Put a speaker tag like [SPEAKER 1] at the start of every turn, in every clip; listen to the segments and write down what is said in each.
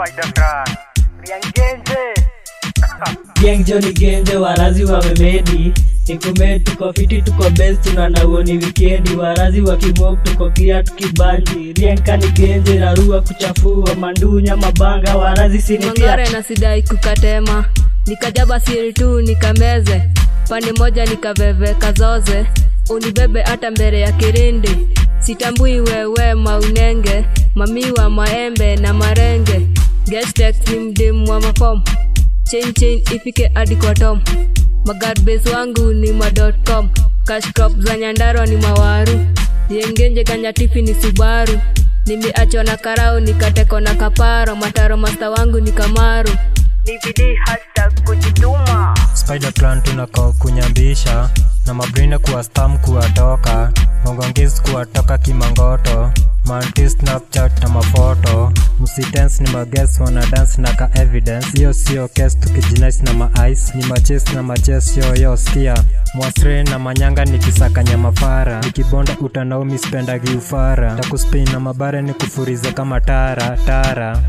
[SPEAKER 1] Spider Clan. Riangenje.
[SPEAKER 2] Gang Johnny Genje warazi wamemedi Nikume tuko fiti tuko best tunaona uoni wikendi warazi wa kimok tuko clear tukibanji Rienka ni genje rarua kuchafua mandunya mabanga warazi sinitia
[SPEAKER 3] mangare na sidai kukatema nikajaba siri tu nikameze pande moja nikaveveka zoze unibebe hata mbele ya kirindi sitambui wewe maunenge mamiwa maembe na marenge gestek ni mdimu wa mafom chain chain ifike hadi kwa tom magarbes wangu ni ma.com cashcrop za nyandaro ni mawaru yengenje kanyatifi ni subaru nimeachwa na karau nikateko na kaparo mataro masta wangu ni kamaru
[SPEAKER 1] DVD hashtag kujituma.
[SPEAKER 4] Spider Clan tunako kunyambisha na mabrina kuwa stam kuwatoka ngongongis kuwatoka kimangoto manti snapchat na mafoto msitens ni mages wana dance na ka evidence hiyo sio kes tukijinais na maice ni maches na maches yoyo skia mwasre na manyanga nikisakanya mafara nikibonda utanaumi spendagi ufara takuspin na mabare ni kufurize kama tara tara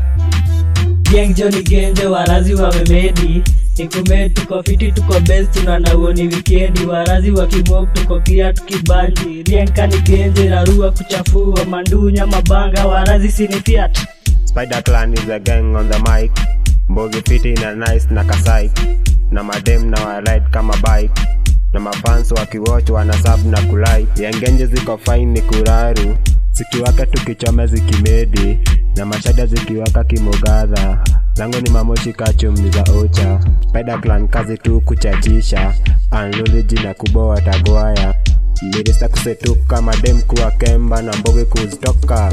[SPEAKER 2] Gang Johnny Genje warazi wamemedi Nikume tuko fiti tuko best tunaona uoni wikendi warazi wa kimok tuko clear tukibanji Rienka ni genje rarua kuchafua mandunya mabanga warazi sinifiat
[SPEAKER 5] Spider Clan is a gang on the mic. Mbogi fiti na nice na kasai. Na madem na waride kama bike. Na mafans wakiwatch wana sub na kulai. Yangenje ziko fine ni kuraru. Zikiwaka tukichome zikimedi. Na mashada zikiwaka kimogadha. Lango ni mamoshi kachum ni za ocha. Spider Clan kazi tu kuchachisha. Anluliji na kuboa tagwaya. Mirisa kusetuka kama dem kuwa kemba na mbogi kuzitoka.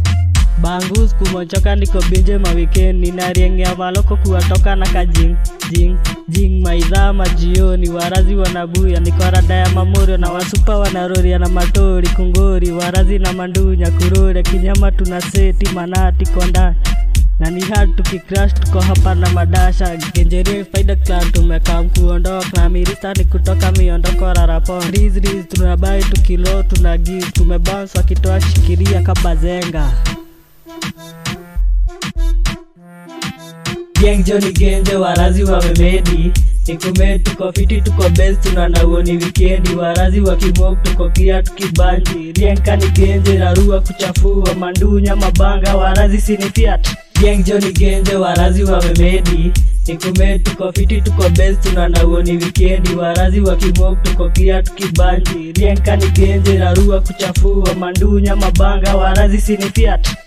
[SPEAKER 2] Bangus kumochoka niko binje mawikendi nariengea maloko kuwatoka na kajing jing jing maidhaa majioni warazi wanabuya niko rada ya mamorio na wasupa wanaroria na matori kungori warazi na mandunya kurore kinyama tuna seti manati konda na ni hard tukicrash tuko hapa na madasha genjerie faida clan tumekaa kuondoka na mirista ni kutoka miondoko rarapon riz riz tunabai tukilo tuna give tumebounce wakitoa shikiria kabazenga Gang Johnny Genje warazi wamemedi Nikume tuko fiti tuko best tunaona uoni wikendi warazi wa kimok tuko clear tukibanji Rienka ni genje rarua kuchafua mandunya mabanga warazi sinifiat Gang Johnny Genje warazi wamemedi Nikume tuko fiti tuko best tunaona uoni wikendi warazi wa kimok tuko clear tukibanji Rienka ni genje rarua kuchafua mandunya mabanga warazi sinifiat